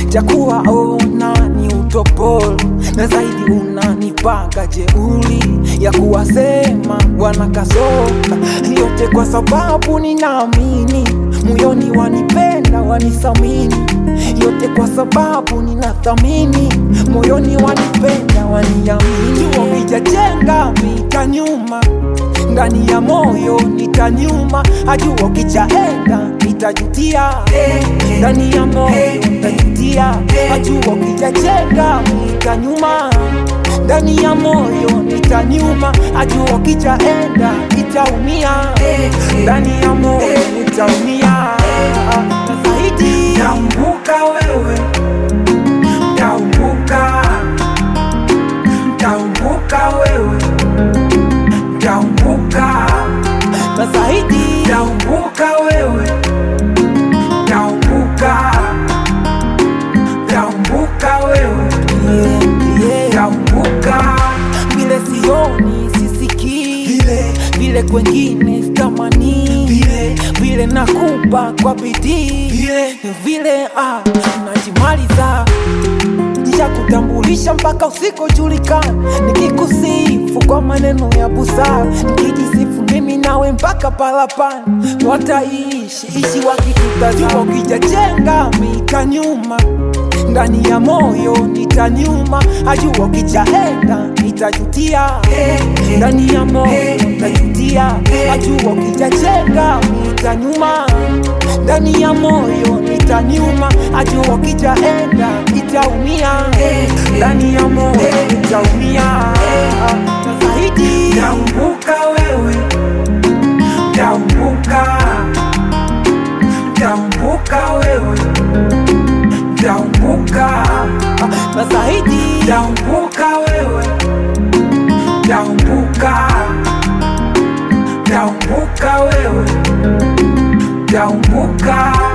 chakuwa ona ni utopolo na zaidi unanipanga jeuli ya kuwasema wanakasoka yote kwa sababu ninaamini moyoni wanipenda wanisamini yote kwa sababu ninathamini moyoni wanipenda waniamini wakijajenga mita nyuma ndani ya moyo nitanyuma ajua kichaenda nitajutia ndani ya moyo nitajutia ajua kijajenga nitanyuma ndani ya moyo nitanyuma ajua kichaenda nitaumia ndani ya moyo nitaumia na zaidi Taumbuka wewe, taumbuka, taumbuka wewe, taumbuka, na zaidi taumbuka wewe, taumbuka, taumbuka wewe, yeah, yeah. taumbuka vile sioni sisikii vile vile kwengine sitamani vile vile nakupa kwa bidii vile vile ah, najimaliza nisha kutambulisha mpaka usikojulikana nikikusifu kwa maneno ya busara nikijisifu mimi nawe mpaka palapani wataishi ishi wakitutazama ukijajenga mita nyuma ndani ya moyo nitanyuma ajua kijaenda nitajutia ndani ya moyo nitajutia ajua kijajenga nitanyuma ndani ya moyo nitanyuma ajua kijaenda nitaumia ndani ya moyo nitaumia na zaidi Taumbuka wewe, taumbuka, taumbuka wewe, taumbuka, na zaidi taumbuka wewe, taumbuka, taumbuka wewe, taumbuka.